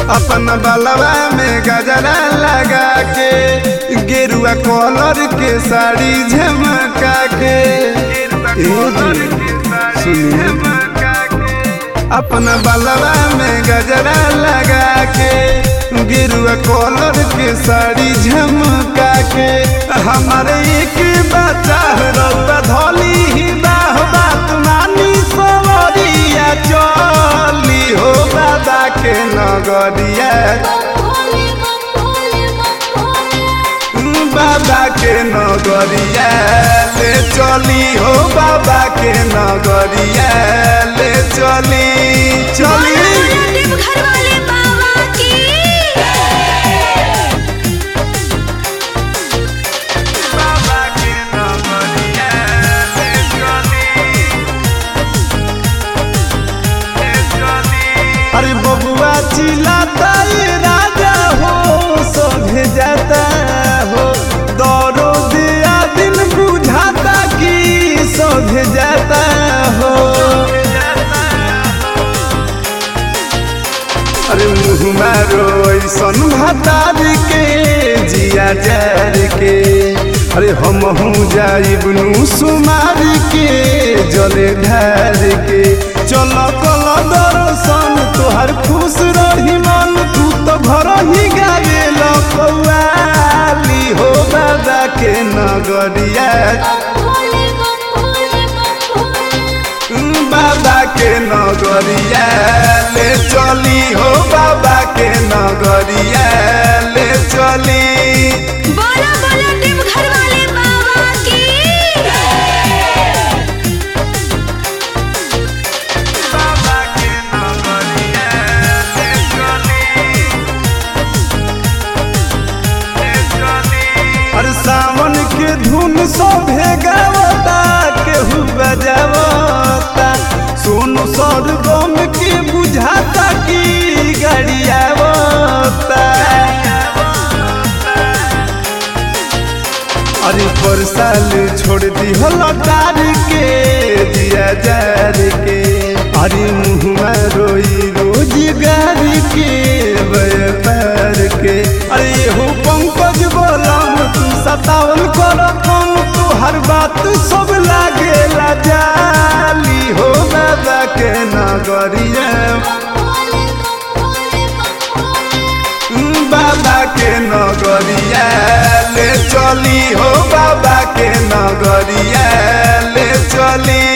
अपन बलवा में गजरा लगा के गेरुआ कलर के साड़ी झमका के ए जी, सुनिए अपन बलवा में गजरा लगा के गिरुआ कॉलर के साड़ी झमका के हमारे एक बच्चा रौता धोली ही बाह बात मानी सवरिया चली हो बाबा के नगरिया बाबा के नगरिया ले चली हो बाबा के नगरिया ले चली चली घर वाले बाबा की बाबा के नगरिया ले चली ले चली अरे बबुआ चिल्लाता ये राजा हो सोभे जाता हो दौड़ो दिया दिन बुझाता कि सोभे जाता हो अरे मुँह मारो ऐसन भतार के जिया जार के अरे हम हूँ जाइबनू सुमार के जले ढार के चल कल दर्शन तोहर खुश रही मन तू तो घर ही गावे लौली हो बाबा के नगरिया बाबा के नगरिया ले चली हो बाबा के नगरिया ले चली बोला बोला टिप घर वाले बाबा की बाबा के नगरिया ले चली ले चली अरे सावन के धुन सोभे गावता केहू बजावता सोनू सरगम के बुझाता कि गाड़ियावता अरे पर साल छोड़ दी हो लौटार के दिया जार के अरे मुँह रोई रोजगार के व्यापार के अरे हो पंकज बोलम तू सतावन कर कम तू हर बात सब लागे जाली हो बाबा के नगरिया बाबा के नगरिया ले चली हो बाबा के नगरिया ले चली